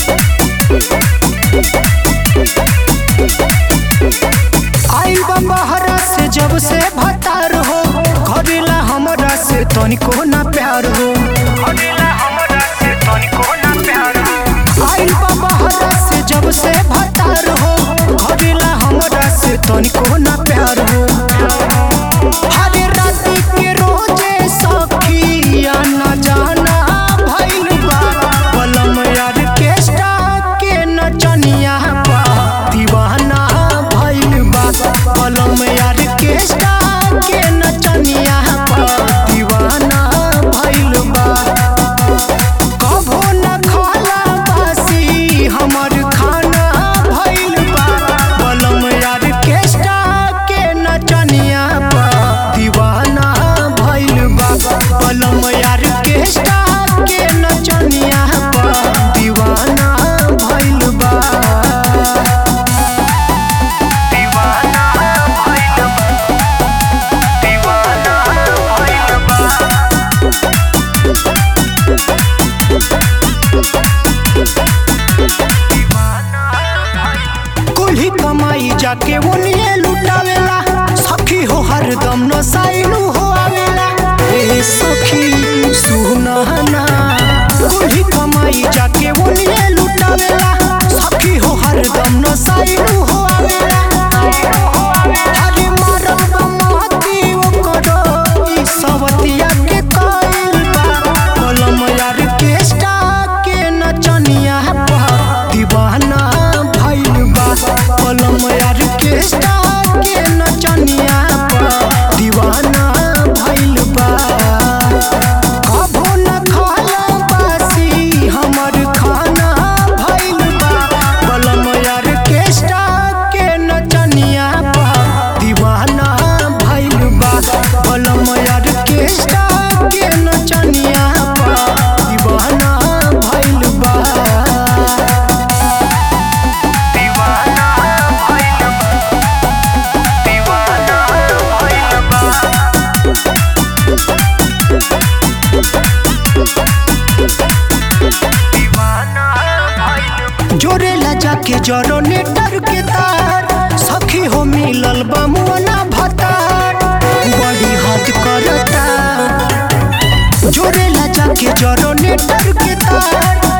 आइल बा बहरा से जब से भतार हो करेला हमरा से तनिको ना प्यार हो आइल बा बहरा से जब से भतार हो करेला हमरा से तनिको ना प्यार हो हरे राती के रोजे सखिया न जाना भइल बा कलम यार केस्टा के नचनिया बा दीवाना भइल बा कलम यार केस्टा के नचनिया बा दीवाना भइल बा कभो न खाला बासी हमर खाना भइल बा कलम यार केस्टा के नचनिया बा दीवाना भइल बा कलम यार केस्टा के नचनिया बा दीवाना भइल बा दीवाना भइल बा दीवाना भइल बा कुल्ही कमाई जाके ओनिए लुटावेला सखी हो हरदम नसाइलू हो आवेला ए सखी सुनहना कुल्ही कमाई जाके ओनिए लुटावेला सखी हो हरदम नसाइलू हो आवेला हरे मारब महती ओकरो ई सवतिया के कइल बा कलम यार केस्टा के नचनिया बा दीवाना भइल बा कलम यार केस्टा के नचनिया बा दीवाना भइल बा कभो न खाला बासी हमर खाना भइल बा कलम यार केस्टा के नचनिया बा दीवाना भइल बा कलम यार केस्टा के नचनिया बा दीवाना भइल बा दीवाना भइल बा दीवाना भइल बा जोरेला जाके जरो नेटर के तार सखी हो मिलल बमुना भतार बड़ी हद करता जोरेला जाके जरो नेटर के तार